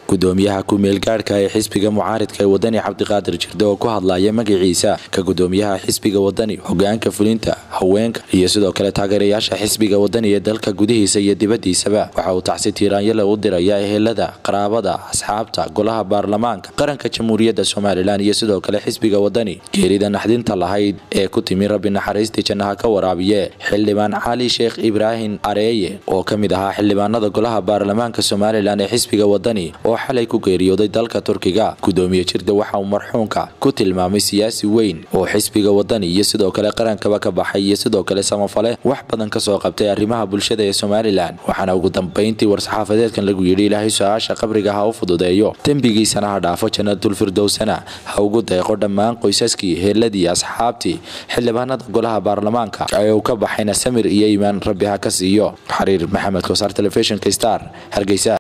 gudoomiyaha ku-meelgaadhka ee xisbiga mucaaridka ee wadani cabdiqaadir jirde oo ku hadlaya magaciisa ka gudoomiyaha xisbiga wadani hogaanka fulinta haweenka iyo sidoo kale taageerayaasha xisbiga wadani ee dalka gudihiisa iyo dibadiisaba waxa uu tacsi tiiraanyale u diraya ehelada qaraabada asxaabta golaha baarlamaanka qaranka jamhuuriyadda somalilan iyo sidoo kale xisbiga wadani geerida naxdinta lahayd ee ku timi rabbi naxariistii jannaha ka waraabiye xildhibaan cali sheekh ibraahim areeye oo ka mid ahaa xildhibaanada golaha baarlamaanka somalilan ee xisbiga wadani oo xalay ku geeriyooday dalka turkiga gudoomiye jirde waxa uu marxuunka ku tilmaamay siyaasi weyn oo xisbiga wadani iyo sidoo kale qarankaba ka baxay iyo sidoo kale samafale wax badan kasoo qabtay arrimaha bulshada ee somalilan waxaana ugu dambeyntii war-saxaafadeedkan lagu yidhi ilaahay su-aasha qabriga ha u fududeeyo dembigiisana ha dhaafo janatulfirdowsana ha ugu deeqo dhammaan qoysaskii heeladii asxaabtii xildhibaanada golaha baarlamaanka ee uu ka baxayna samir iyo iimaan rabbi ha ka siiyo xariir maxamed kosaar telefishinka star hargeysa